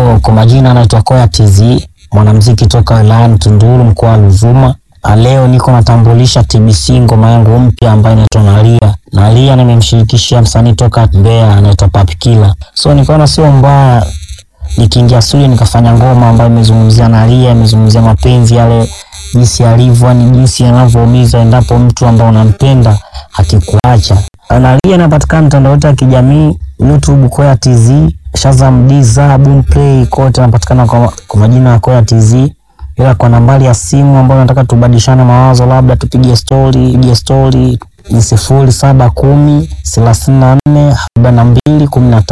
So kwa majina anaitwa Koya TZ, mwanamuziki toka wilayani Tunduru mkoa wa Ruvuma. Na Leo niko natambulisha TBC ngoma yangu mpya ambayo inaitwa Nalia. Nalia nimemshirikisha msanii toka Mbeya anaitwa Papi Killa. So nikaona sio mbaya nikiingia studio nikafanya ngoma ambayo imezungumzia Nalia, imezungumzia mapenzi yale jinsi yalivyo, yani jinsi yanavyoumiza endapo mtu ambaye unampenda akikuacha. Nalia inapatikana mitandao yote ya kijamii YouTube Koya TZ, Shazam Deezer, Boomplay kote anapatikana kwa, kwa majina ya Koya TZ, ila kwa nambari ya simu ambayo nataka tubadilishane mawazo, labda tupige story, ige story ni sifuri saba kumi thelathini na nne arobaini na mbili kumi na tano.